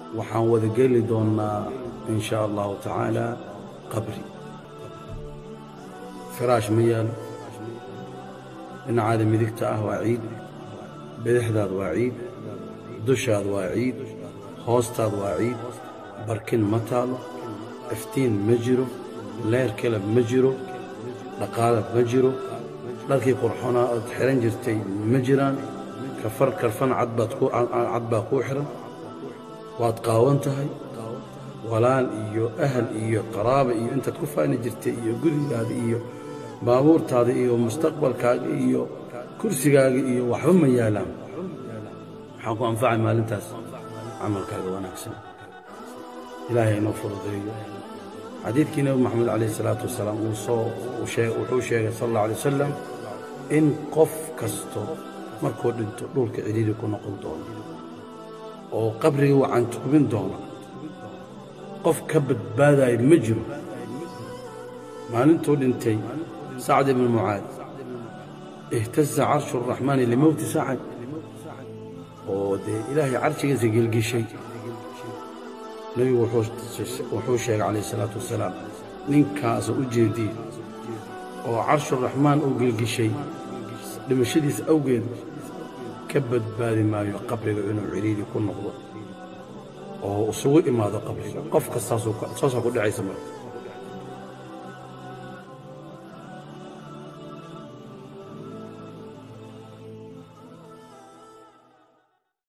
waxaan wada geli doonnaa in shaa allahu tacaala qabri firaash ma yaalo dhinacaada midigta ah waa ciid bidixdaad waa ciid dushaad waa ciid hoostaad waa ciid barkin ma taalo iftiin ma jiro leer kelab ma jiro dhaqaalad ma jiro dharkii qurxonaa ood xidhan jirtay ma jiraan kafar karfan cad baa kuu xidhan waad qaawan tahay walaal iyo ahal iyo qaraaba iyo intaad ku faani jirtay iyo gurigaada iyo baabuurtaada iyo mustaqbalkaaga iyo kursigaaga iyo waxba ma yaalaan waxaan ku anfacay maalintaas camalkaaga wanaagsan ilaahay inoo fududeeyo xadiidkii nebi moxamed calayh isalaatu wasalaam uu soo wuxuu sheegay sal alla alay wasalam in qof kasto markuu dhinto dhulka cidhiiri ku noqon doono oo qabriga wacan tukmin doono qof ka badbaadaayo ma jiro maalintuu dhintay sacd ibnu mucaad ihtaza carshu araxmaani limowti sacad oo dee ilaahay carshigiisa gelgishay nebigu wuxuu sheegay calayh isalaatu wasalaam ninkaasa u jeediye oo carshuraxmaan uu gelgishay dhimashadiisa awgeed ka badbaadi maayo qabriga inuu cidhiiri ku noqdo oo isugu imaado qabriga qof kastaasaa ku dhacaysa marka